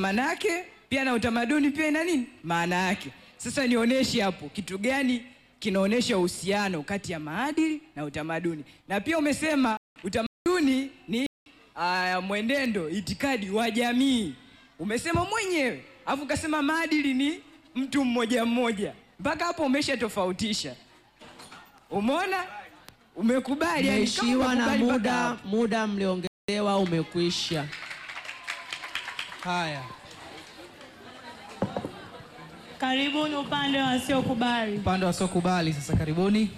maana yake pia na utamaduni pia ina nini maana yake. Sasa nionyeshe hapo kitu gani kinaonyesha uhusiano kati ya maadili na utamaduni. Na pia umesema utamaduni ni uh, mwenendo, itikadi wa jamii, umesema mwenyewe, alafu ukasema maadili ni mtu mmoja mmoja. Mpaka hapo umeshatofautisha. Umeona, umekubali yani, kama Mmeishiwa na umekubali mpaka muda, hapo. muda mliongezewa umekwisha. Haya, Karibuni upande wa wasiokubali. upande wasiokubali sasa, karibuni.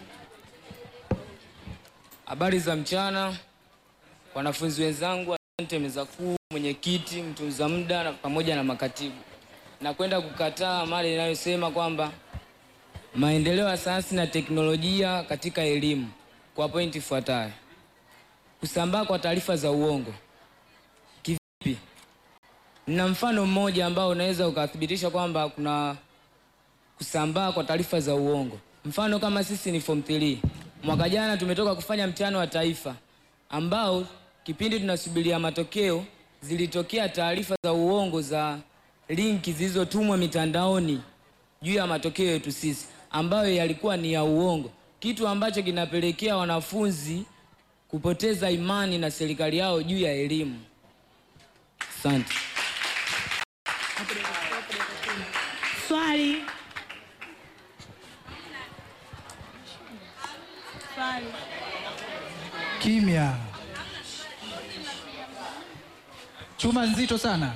Habari za mchana, wanafunzi wenzangu, asante meza kuu, mwenyekiti, mtunza muda na pamoja na makatibu. Nakwenda kukataa mada inayosema kwamba maendeleo ya sayansi na teknolojia katika elimu kwa pointi ifuatayo: kusambaa kwa taarifa za uongo. Kivipi? Nina mfano mmoja ambao unaweza ukathibitisha kwamba kuna kusambaa kwa taarifa za uongo. Mfano kama sisi ni form 3. Mwaka jana tumetoka kufanya mtihani wa taifa ambao kipindi tunasubiria matokeo zilitokea taarifa za uongo za linki zilizotumwa mitandaoni juu ya matokeo yetu sisi ambayo yalikuwa ni ya uongo, kitu ambacho kinapelekea wanafunzi kupoteza imani na serikali yao juu ya elimu. Asante. Swali. Swali. Kimya. Chuma nzito sana.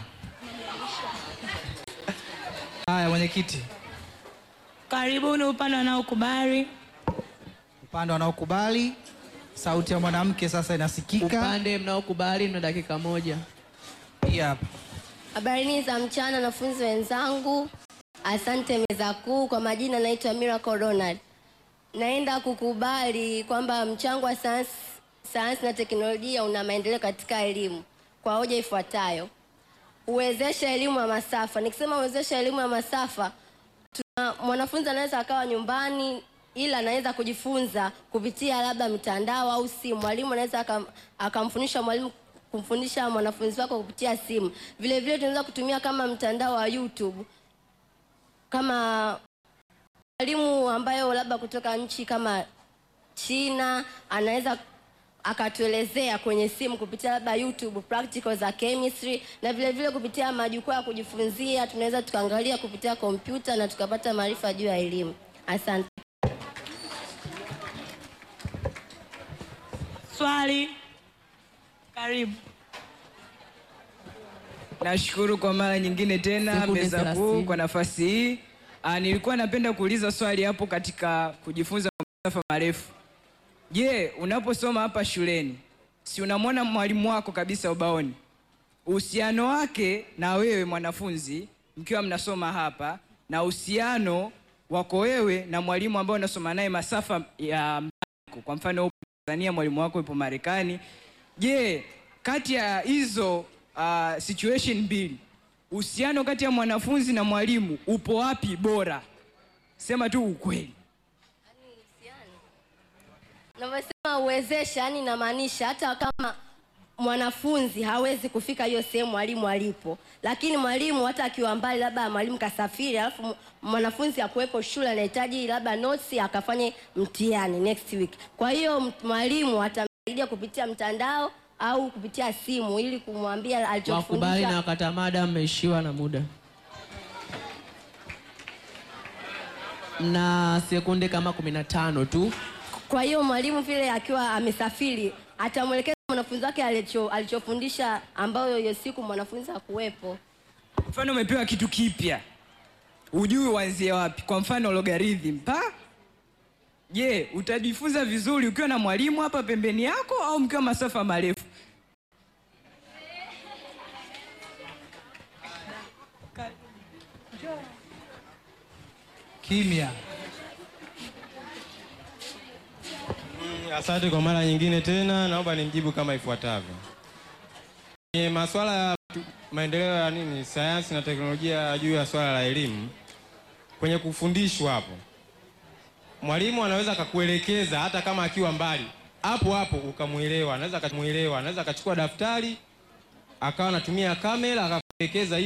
Haya, mwenyekiti, Karibuni upande wanaokubali. upande wanaokubali, sauti ya mwanamke sasa inasikika. Upande mnaokubali mna dakika moja. Hii hapa. Habarini za mchana wanafunzi wenzangu, asante meza kuu. Kwa majina naitwa Miracle Ronald. Naenda kukubali kwamba mchango wa sayansi sayansi na teknolojia una maendeleo katika elimu kwa hoja ifuatayo: uwezesha elimu ya masafa. Nikisema uwezesha elimu ya masafa, tuna mwanafunzi anaweza akawa nyumbani ila anaweza kujifunza kupitia labda mitandao au simu. Mwalimu anaweza akam- akamfundisha mwalimu kumfundisha mwanafunzi wako kupitia simu. Vile vile tunaweza kutumia kama mtandao wa YouTube kama mwalimu ambayo labda kutoka nchi kama China anaweza akatuelezea kwenye simu kupitia labda YouTube practical za chemistry, na vile vile kupitia majukwaa ya kujifunzia tunaweza tukaangalia kupitia kompyuta na tukapata maarifa juu ya elimu. Asante. Swali. Karibu. Nashukuru kwa mara nyingine tena Sekunde meza kuu thelathini. kwa nafasi hii. Ah, nilikuwa napenda kuuliza swali hapo katika kujifunza kwa masafa marefu. Je, unaposoma hapa shuleni, si unamwona mwalimu wako kabisa ubaoni? Uhusiano wake na wewe mwanafunzi mkiwa mnasoma hapa na uhusiano wako wewe na mwalimu ambao unasoma naye masafa ya mbali, kwa mfano upo Tanzania, mwalimu wako yupo Marekani. Je, kati ya hizo uh, situation mbili uhusiano kati ya mwanafunzi na mwalimu upo wapi bora? Sema tu ukweli. Navyosema uwezesha, yani inamaanisha hata kama mwanafunzi hawezi kufika hiyo sehemu mwalimu alipo, lakini mwalimu hata akiwa mbali, labda mwalimu kasafiri, alafu m- mwanafunzi akuwepo shule, anahitaji labda notes akafanye mtihani next week. Kwa hiyo m- mwalimu atamsaidia kupitia mtandao au kupitia simu ili kumwambia Wakubali na alichofundisha. wakata mada, mmeishiwa na muda. Mna sekunde kama kumi na tano tu. Kwa hiyo mwalimu vile akiwa amesafiri atamwelekeza mwanafunzi wake alicho alichofundisha, ambayo hiyo siku mwanafunzi hakuwepo. Mfano umepewa kitu kipya, ujui uanzie wapi. Kwa mfano logarithm pa Je, utajifunza vizuri ukiwa na mwalimu hapa pembeni yako au mkiwa masafa marefu? Kimya. Asante kwa mara nyingine tena, naomba nimjibu kama ifuatavyo. Kwenye masuala ya tu- maendeleo ya nini, sayansi na teknolojia juu ya swala la elimu, kwenye kufundishwa hapo, mwalimu anaweza akakuelekeza hata kama akiwa mbali, hapo hapo ukamwelewa. Anaweza akamuelewa, anaweza akachukua daftari akawa anatumia kamera akakuelekeza